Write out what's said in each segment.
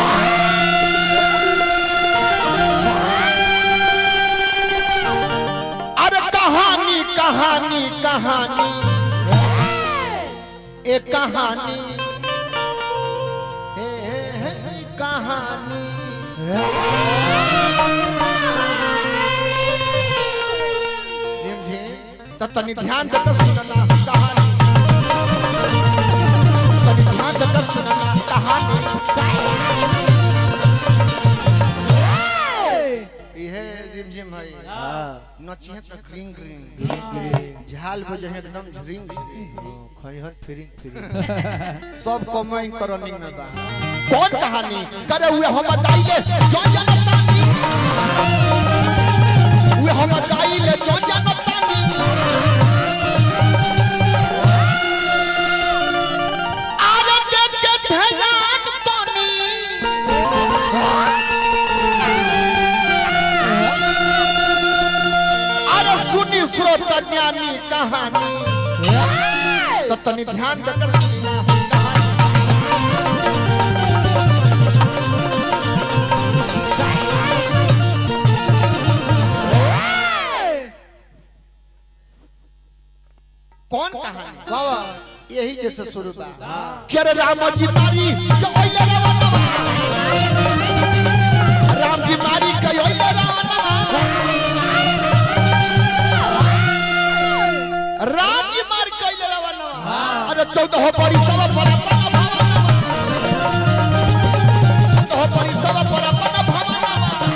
अरे कहानी कहानी कहानी एक कहानी हे, हे, हे, कहानी प्रेम जी तो तनी ध्यान देकर सुनना कहानी तनी ध्यान देकर सुनना कहानी इहे रिमझिम भाई नचिहे त ग्रीन ग्रीन झाल बजे एकदम झरिंग खैहन फिरिंग फिरिंग सब कमाई करनिंग में बा कौन कहानी करे हुए हम बताइले जो जनतानी हुए हम बताइले जो जनतानी आरे देख के ध्यान तानी अरे सुनी स्रोत ज्ञानी कहानी तो तनी ध्यान देकर सुनना कहानी कौन कहानी बाबा यही जैसे शुरू बा के रे राम जी मारी के ओइले रावणवा राम जी मारी के ओइले रावणवा राम जी मार के ओइले रावणवा अरे चौदह परी सब पर अपन भवनवा चौदह परी सब पर अपन भवनवा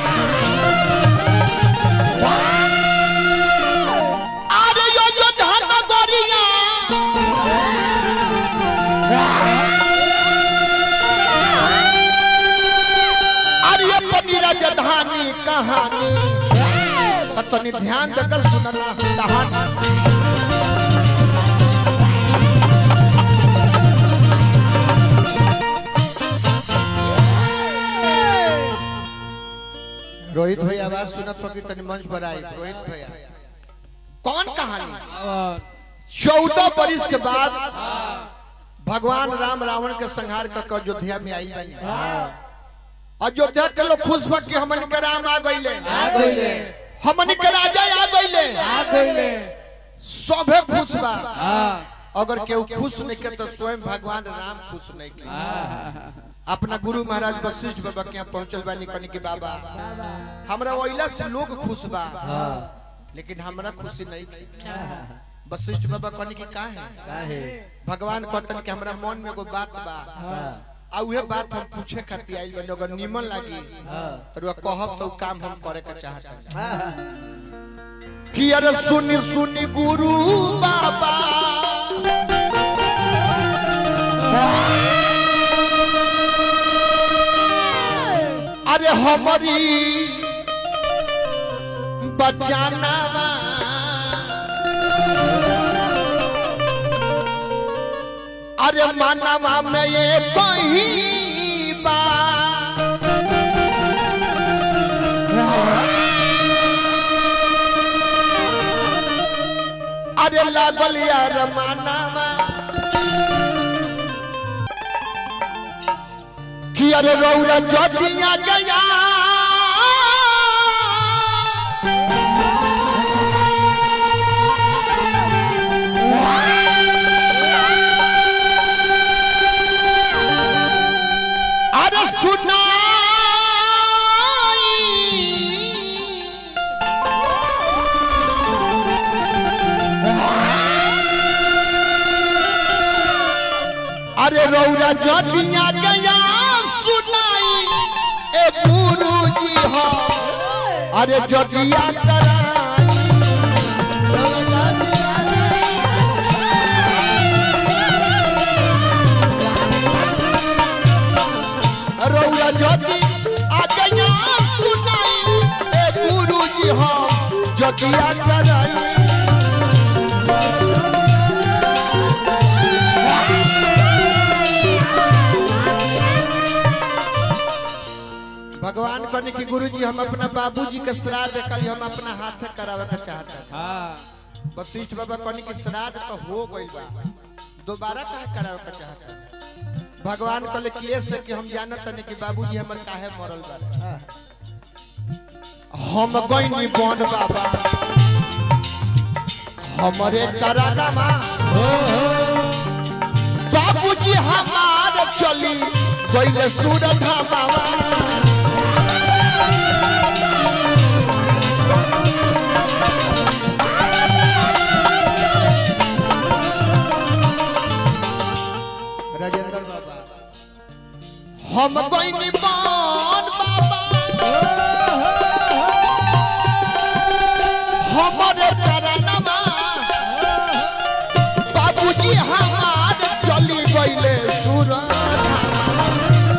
अरे यो यो धन गोरिया अरे पनीर जधानी कहानी तो तनी ध्यान देकर सुनना कहानी रोहित भैया आवाज सुनत हो कि तनी मंच पर आई रोहित भैया कौन कहानी चौदह बरिस के बाद भगवान राम रावण के संहार कर अयोध्या में आई बनी अयोध्या के लोग खुश बा कि हमन के राम आ गइले गइले हमन के राजा आ गइले आ गइले सभे खुश बा हां अगर केहू खुश नहीं के तो स्वयं भगवान राम खुश नहीं के अपना गुरु महाराज वशिष्ठ बाबा के यहाँ पहुंचल बानी कनी के बाबा हमरा ओइला से लोग खुश बा लेकिन हमरा खुशी नहीं के वशिष्ठ बाबा कहनी कि का है काहे भगवान कहतन कि हमरा मन में एगो बात बा आ उहे बात हम पूछे खातिर आइल बानी अगर निमन लागी तो रुआ कहब तो उ काम हम करे के चाहत कि अरे सुनी सुनी गुरु बाबा अरे हमारी बचाना अरे मानवा में ये कहीं बा अरे लागल यार मानवा कि अरे रौरा जटिया गया अरे सुनाई अरे रौरा जटिया गया सुनाई ए गुरु जी हो अरे जटिया कराई रौरा जटी आ गया सुनाई ए गुरु जी हो जटिया कराई भगवान कहने की गुरु जी हम अपना बाबूजी के श्राद्ध कल हम अपना हाथ करावे के चाहते हैं हां वशिष्ठ बाबा कहने की श्राद्ध तो हो गइल बा दोबारा कहे करावे के चाहते हैं भगवान कहले कि ये से कि हम जानत नहीं कि बाबूजी हमर काहे मरल बारे हम गइनी बन बाबा हमरे करानामा बाबूजी हमार चली गइले सूरत हमावा राजेंद्र बाबा हम गइनी बन बाबा हमरे करानामा बाबूजी हमार चली गइले सूरत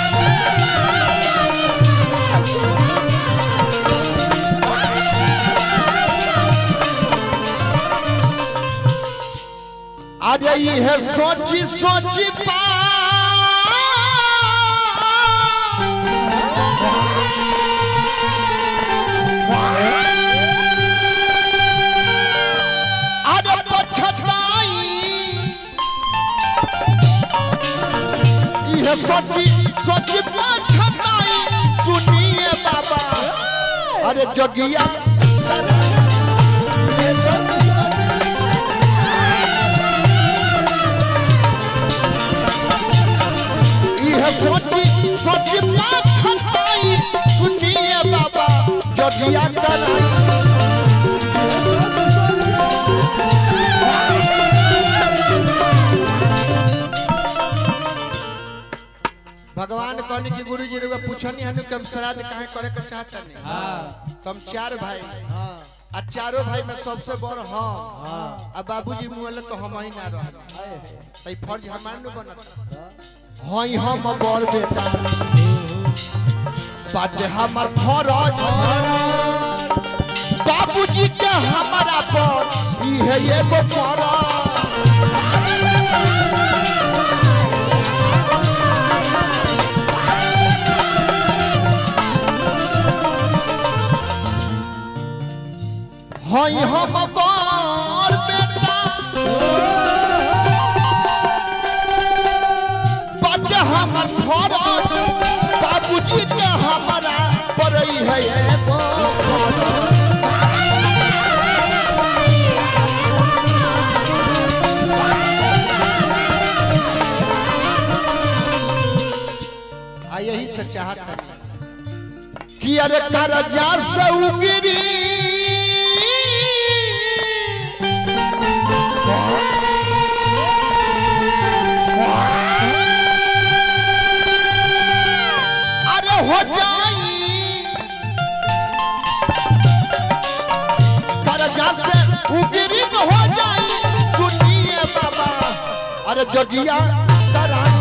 अरे ये सोची सोची पा अरे पछताई ये सोची सोची पछताई सुनिए बाबा अरे जोगिया यह सोची सोची पछताई सुनिए बाबा जोगिया कराई भगवान कहने की गुरु जी रुआ पूछनी हनु कम श्राद्ध काहे करे के चाहता नहीं कम चार भाई आ चारों भाई में सबसे बड़ हम आ बाबूजी मुहले तो हम ही ना रह तई फर्ज हमार न बनत हई हम बड़ बेटा बाटे हमर फरज बाबूजी के हमारा पर इहे एगो फरज हई हम बड़ बेटा बाटे हमर फरज बाबूजी के हमारा पड़ई है एगो फरज। आ यही से चाहत है कि अरे करजा से उगिरी अरे हो जाई करजा से उगिरी न हो जाई सुनिए बाबा अरे जगिया कराई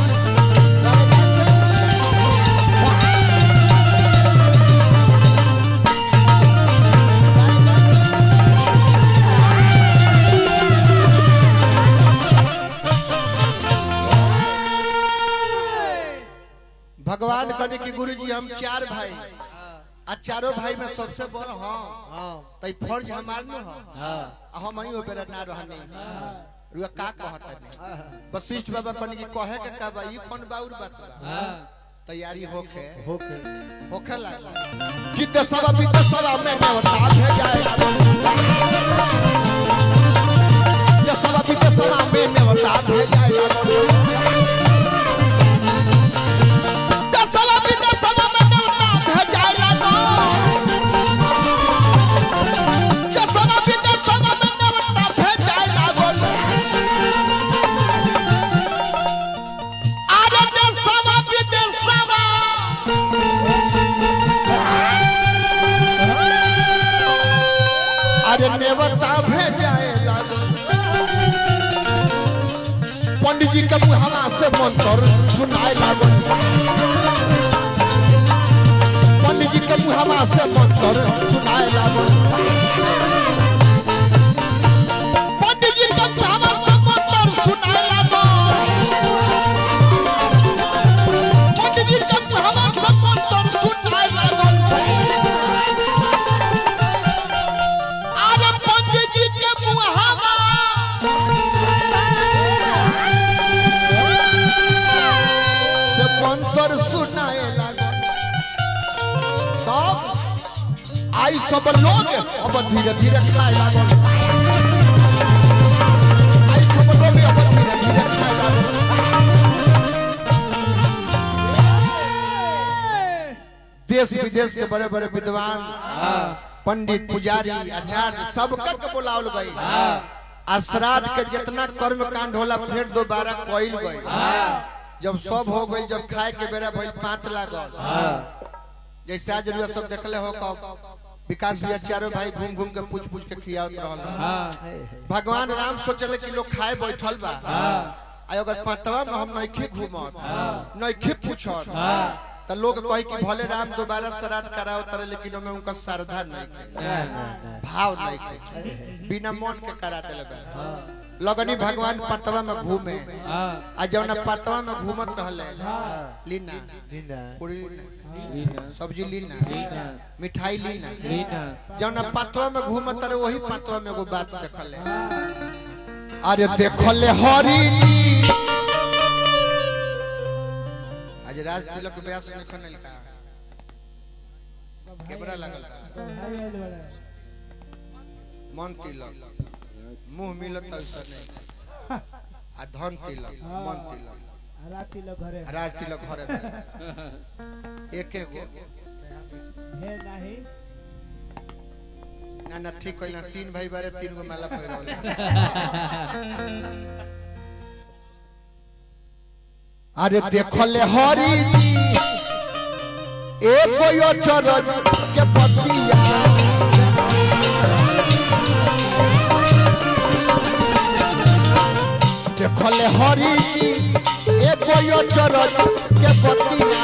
भगवान कहने की गुरु जी हम चार भाई आ चारों भाई में सबसे बड़ हाँ तई फर्ज हमार न हो आ हम ही बेरा ना रहने रुआ का कहता नहीं वशिष्ठ बाबा कहने की कहे के का बा ई कौन बाउर बात बा तैयारी होके होके होखे लगा कि दसवा भी दसवा में नवता भेजाएगा दसवा भी दसवा में नवता भेजाएगा दसवा भी दसवा में नवता भेजाएगा दसवा भी दसवा में नवता भेजाएगा अरे दसवा भी दसवा अरे नेवता भेजाए लागो पंडित जी के मुहावा से मंत्र सुनाए लागो पंडित जी के मुहावा से मंत्र सुनाए लागो पंडित जी के मुहावा से मंत्र सुनाए लागो पंडित जी के मुहावा से मंत्र सुनाए लागो अरे पंडित जी के मुहावा खाए लागल तब आई सब लोग अब धीरे धीरे खाए लागल आई सब लोग अब धीरे धीरे खाए लागल देश विदेश के बड़े बड़े विद्वान पंडित पुजारी आचार्य सबका के बुलावल गई आ श्राद्ध के जितना कर्म कांड होला फिर दोबारा कइल गई जब सब हो गई जब खाए के बेरा भइल पांच लागल जैसे आज रुआ सब देखले हो कब विकास भैया चारों भाई घूम घूम के पूछ पूछ के खियावत रहल भगवान राम सोचले कि लोग खाए बैठल बा आ अगर पांचवा में हम नइखे घूमत नइखे पूछत त लोग कही कि भले राम दोबारा श्राद्ध कराओ तरे लेकिन ओमे उनका श्रद्धा नहीं के भाव नहीं के बिना मन के करा देले बा लगनी भगवान पतवा में घूमे आ जौना पतवा में घूमत रहले लीना लीना पूरी लीना, सब्जी लीना मिठाई लीना जौना पतवा में घूमत रहे वही पतवा में एगो बात देखले अरे देखले हरी जी आज राज तिलक के ब्याह सुने खनल का कैमरा लगल बा मन तिलक मुंह मिलत ऐसा नहीं आ धन तिलक मन तिलक राज तिलक घरे बा। एक एक गो ना ना ठीक कइला तीन भाई बारे तीन गो माला पहिरवले अरे देखले हरी जी एक यो चरज के पतिया देखले हरी जी एक यो चरज के पतिया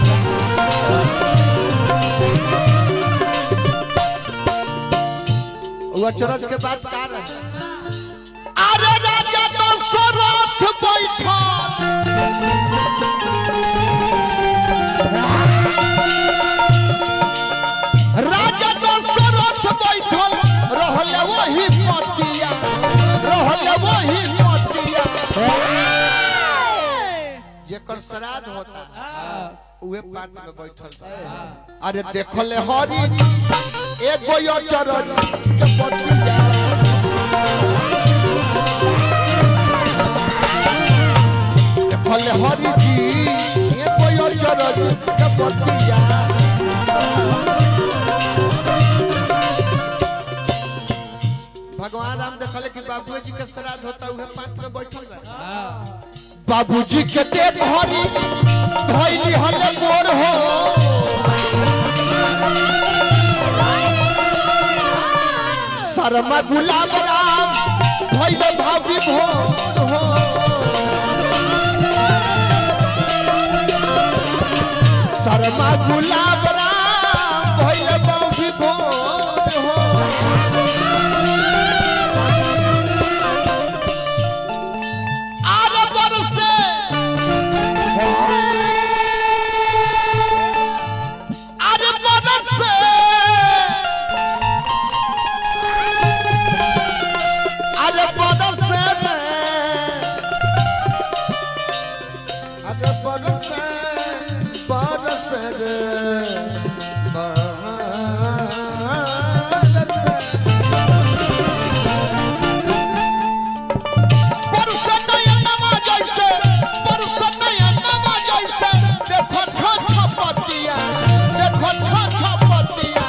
वो चरज के बाद का रहे अरे राजा दशरथ बैठल राजा दशरथ बैठल रहले वही पतिया रहले वही पतिया जेकर श्राद्ध होता उहे पात में बैठल बा। अरे देखले हरी एगो यो चरज के पतिया देखले हरी जी एगो यो चरज के पतिया भगवान राम देखले कि बाबू जी के श्राद्ध होता उहे पात में बैठल बा बाबूजी के देख हरी धैली हले मोर हो शर्मा गुलाब राम धैले भाभी भोर हो शर्मा गुलाब राम धैले भाभी भोर हो आरे बरसे अरे बरसे अरे बरसे अरे बरसे बरसे रे बरसे परसत नयनमा जैसे परसत नयनमा जैसे देखो छ छ पतिया देखो छ छ पतिया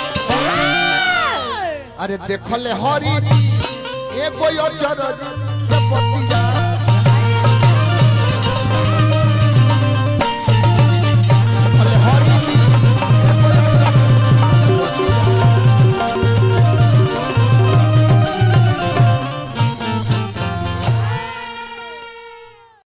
अरे देखले हरी एगो यो चरज के पतिया